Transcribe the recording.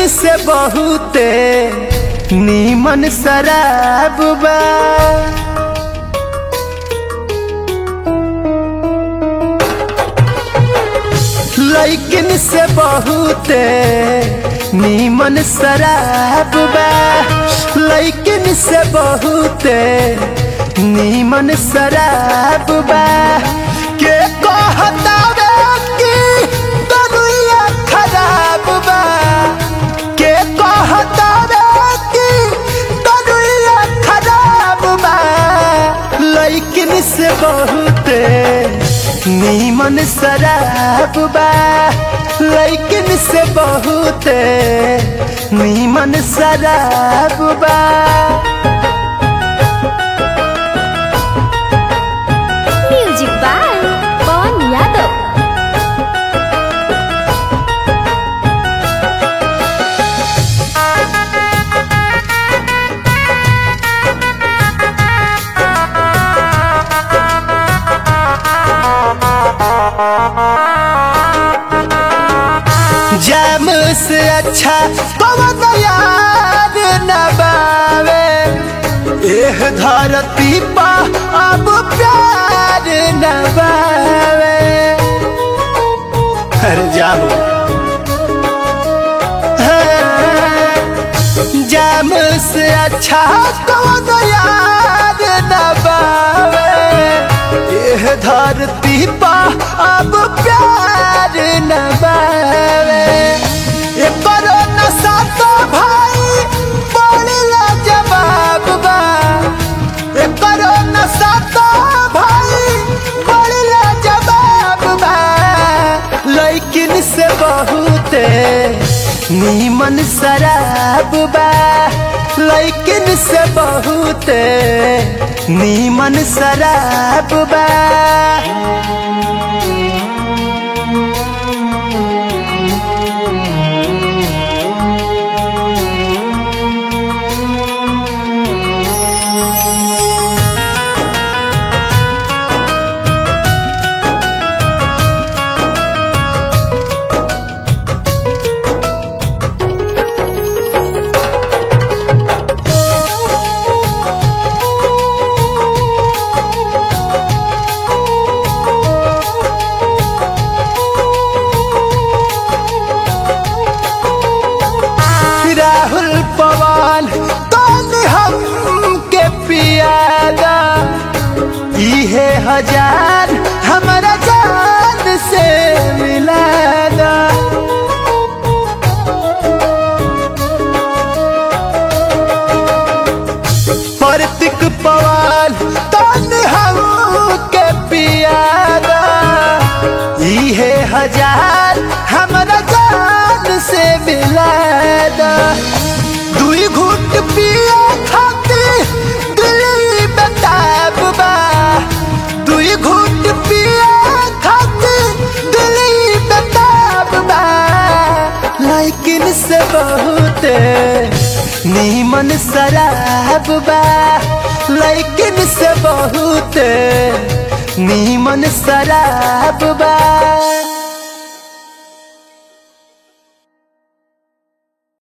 लैकिन से बहुते नीमन शराब बा लैकिन से बहुते नीमन शराब बा लैकिन से बहुते नीमन शराब बा के कहता कि दुनिया खराब बा के कहता कि दुनिया खराब बा लैकिन से बहुते नीमन शराब बा लैकिन से बहुते नीमन शराब बा म्यूजिक बाय पवन यादव जाम से अच्छा पवन यार न बावे एह धरती पा अब प्यार न बावे अरे जाओ जाम से अच्छा कौन यार न बावे एह धरती पा अब प्यार न बावे ये करो नशा तो भाई बड़ला जवाब बा ये करो नशा तो भाई बड़ला जवाब बा लेकिन से बहुते नीमन शराब बा लेकिन से बहुते नीमन शराब बा राहुल पवन कौन हम के पियादा इहे हजार हमारा जान से मिलादा प्रतीक पवन कौन हम के पियादा इहे हजार हमारा जान से मिलादा दुई घुट पिया खाती दिल्ली बताब बा दुई घुट पिया खाती दिल्ली बताब बा लेकिन से बहुते नीमन शराब बा लेकिन से बहुते नीमन शराब बा